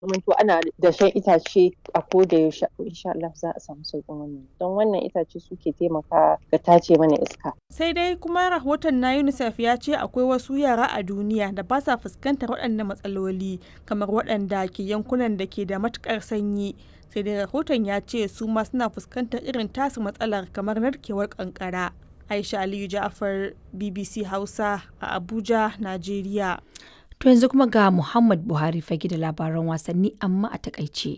zamanto ana dashen itace a koda yaushe insha Allah za a samu sauƙin wannan don wannan itace suke taimakawa ga tace mana iska. Sai dai kuma rahoton na UNICEF ya ce akwai wasu yara a duniya da ba sa fuskantar waɗannan matsaloli kamar waɗanda ke yankunan da ke da matuƙar sanyi. Sai dai rahoton ya ce su ma suna fuskantar irin tasu matsalar kamar narkewar ƙanƙara. Aisha Aliyu Ja'far BBC Hausa a Abuja, Najeriya. To yanzu kuma ga Muhammad Buhari fage da labaran wasanni amma a takaice.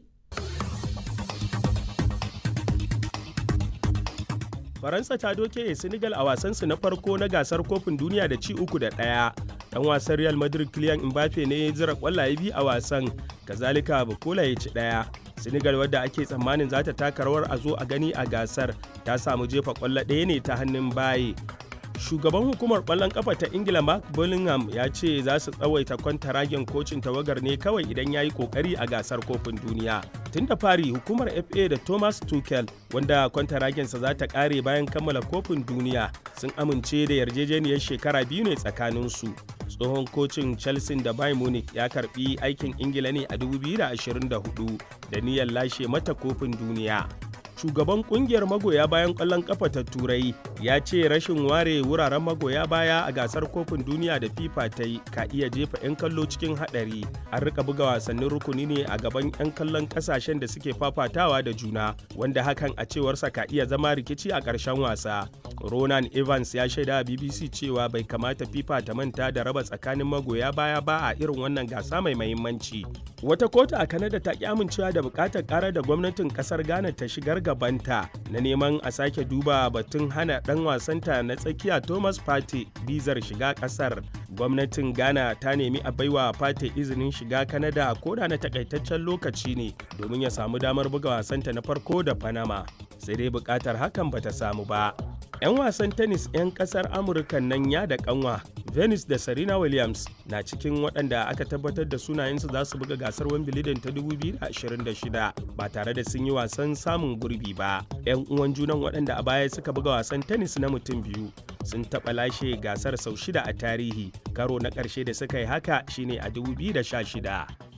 Faransa ta doke Senegal a wasansu na farko na gasar kofin duniya da ci uku da ɗaya. Dan wasan Real Madrid Kylian Mbappe ne ya zira kwallaye biyu a wasan, kazalika Bukola ya ci ɗaya. Senegal wadda ake tsammanin za ta taka rawar a zo a gani a gasar ta samu jefa kwallo ɗaya ne ta hannun baye. shugaban hukumar kwallon kafa ta ingila mark bullingham ya ce za su tsawaita kwantaragen kocin tawagar ne kawai idan ya yi kokari a gasar kofin duniya tun da fari hukumar fa da thomas tuchel wanda kwantaragensa za ta kare bayan kammala kofin duniya sun amince da yarjejeniyar shekara biyu ne tsakaninsu tsohon kocin chelsea da bayern munich ya karbi aikin ingila ne a 2024 da niyyar lashe mata kofin duniya shugaban kungiyar magoya bayan kwallon kafa ta turai ya ce rashin ware wuraren magoya baya a gasar kofin duniya da fifa ta yi ka iya jefa 'yan kallo cikin hadari an rika buga wasannin rukuni ne a gaban 'yan kallon kasashen da suke fafatawa da juna wanda hakan a cewarsa ka iya zama rikici a ƙarshen wasa ronan evans ya shaida a bbc cewa bai kamata fifa ta manta da raba tsakanin magoya baya ba a irin wannan gasa mai mahimmanci wata kotu a kanada ta ki amincewa da bukatar karar da gwamnatin kasar ghana ta shigar gabanta na neman a sake duba batun hana dan wasanta na tsakiya thomas pate bizar shiga kasar gwamnatin ghana ta nemi a baiwa pate izinin shiga kanada koda na takaitaccen lokaci ne domin ya samu damar buga wasanta na farko da panama sai dai bukatar hakan bata samu ba 'yan wasan tennis 'yan kasar amurka nan ya da kanwa venus da serena williams na cikin waɗanda aka tabbatar da sunayensu za su buga gasar wimbledon ta 2026 ba tare da sun yi wasan samun gurbi ba 'yan uwan junan waɗanda a baya suka buga wasan tennis na mutum biyu sun taɓa lashe gasar sau shida a tarihi karo na ƙarshe da suka yi haka shine a 2016